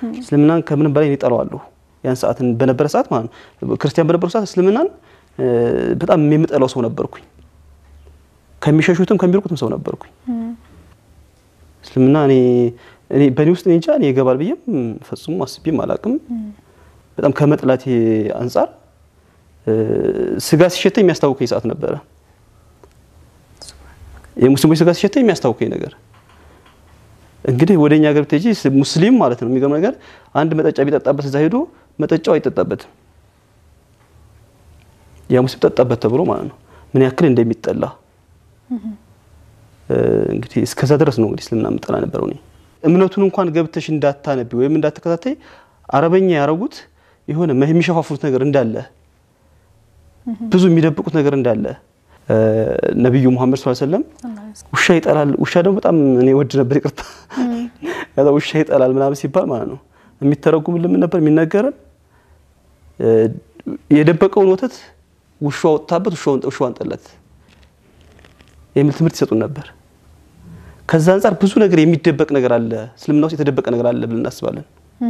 እስልምናን ከምንም በላይ እኔ እጠላዋለሁ። ያን ሰዓት በነበረ ሰዓት ማለት ነው ክርስቲያን በነበረ ሰዓት እስልምናን በጣም የምጠላው ሰው ነበርኩኝ። ከሚሸሹትም ከሚርቁትም ሰው ነበርኩኝ። እስልምና እኔ እኔ በእኔ ውስጥ እኔ እንጃ እኔ ይገባል ብዬም ፈጽሞ አስቤም አላቅም። በጣም ከመጥላቴ አንጻር ስጋ ሲሸተኝ የሚያስታውከኝ ሰዓት ነበረ። የሙስሊሞች ስጋ ሲሸተኝ የሚያስታውከኝ ነገር እንግዲህ ወደ እኛ ሀገር ብትሄጂ ሙስሊም ማለት ነው የሚገርም ነገር አንድ መጠጫ ቢጠጣበት እዛ ሄዶ መጠጫው አይጠጣበትም። ያ ሙስሊም ጠጣበት ተብሎ ማለት ነው ምን ያክል እንደሚጠላ እንግዲህ እስከዛ ድረስ ነው እንግዲህ እስልምና የምጠላ ነበረው። እኔ እምነቱን እንኳን ገብተሽ እንዳታነቢ ወይም እንዳትከታተይ አረበኛ ያረጉት የሆነ የሚሸፋፉት ነገር እንዳለ ብዙ የሚደብቁት ነገር እንዳለ ነቢዩ ሙሐመድ ሰለላሁ ዐለይሂ ወሰለም ውሻ ይጠላል። ውሻ ደግሞ በጣም እኔ ወድ ነበር፣ ይቅርታ ከዛ ውሻ ይጠላል ምናምን ሲባል ማለት ነው የሚተረጉምልን ምን ነበር የሚነገረን? የደበቀውን ወተት ውሻ ወጥታበት ውሻዋን ጠላት የሚል ትምህርት ይሰጡን ነበር። ከዛ አንጻር ብዙ ነገር የሚደበቅ ነገር አለ፣ እስልምና ውስጥ የተደበቀ ነገር አለ ብለን እናስባለን።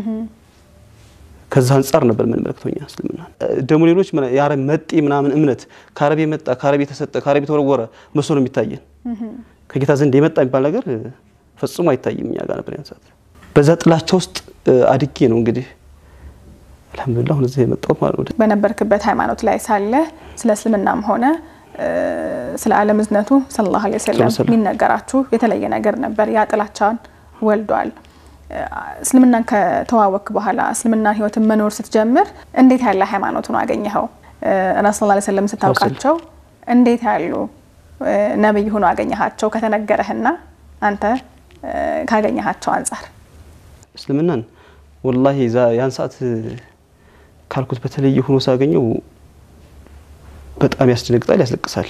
ከዛ አንጻር ነበር የምንመለከተው እኛ እስልምና። ደግሞ ሌሎች የአረብ መጤ ምናምን እምነት ከአረብ የመጣ ከአረብ የተሰጠ ከአረብ የተወረወረ መስሎ ነው የሚታየን። ከጌታ ዘንድ የመጣ የሚባል ነገር ፈጽሞ አይታይም እኛ ጋር ነበር ያን ሰዓት። በዛ ጥላቻ ውስጥ አድጌ ነው እንግዲህ አልሐምዱሊላህ አሁን እዚህ የመጣሁት ማለት ነው። በነበርክበት ሃይማኖት ላይ ሳለ ስለ እስልምናም ሆነ ስለ ዓለም እዝነቱ ሰለላሁ ዐለይሂ ወሰለም የሚነገራችሁ የተለየ ነገር ነበር። ያ ጥላቻን ወልዷል። እስልምናን ከተዋወክ በኋላ እስልምናን ህይወትን መኖር ስትጀምር እንዴት ያለ ሃይማኖት ነው አገኘኸው? ረሱል ሰለላሁ ዐለይሂ ወሰለም ስታውቃቸው እንዴት ያሉ ነብይ ሆኖ አገኘሃቸው? ከተነገረህና አንተ ካገኘሃቸው አንጻር እስልምናን ወላሂ ያን ሰዓት ካልኩት በተለየ ሆኖ ሳገኘው በጣም ያስደነግጣል፣ ያስለቅሳል።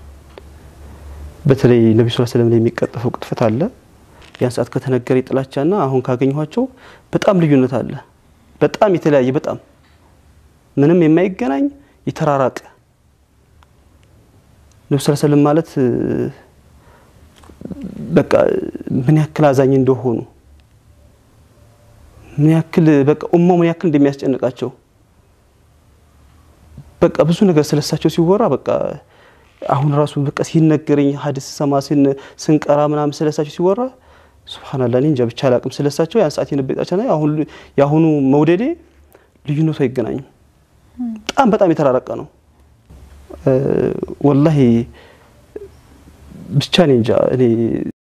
በተለይ ነቢ ስ ስለም ላይ የሚቀጠፈው ቅጥፈት አለ። ያን ሰዓት ከተነገረ ጥላቻና አሁን ካገኘኋቸው በጣም ልዩነት አለ። በጣም የተለያየ በጣም ምንም የማይገናኝ የተራራቀ ነቢ ስ ስለም ማለት በቃ ምን ያክል አዛኝ እንደሆኑ ምን ያክል በቃ ኡማው ምን ያክል እንደሚያስጨንቃቸው በቃ ብዙ ነገር ስለሳቸው ሲወራ በቃ አሁን ራሱ በቃ ሲነገረኝ ሀዲስ ሰማ ስንቀራ ምናምን ስለሳቸው ሲወራ ሱብሃንአላህ እኔ እንጃ ብቻ አላቅም። ስለሳቸው ያን ሰዓት የነበጣቸው አሁን የአሁኑ መውደዴ ልዩነቱ አይገናኝም። በጣም በጣም የተራረቀ ነው። ወላሂ ብቻ እኔ እንጃ እኔ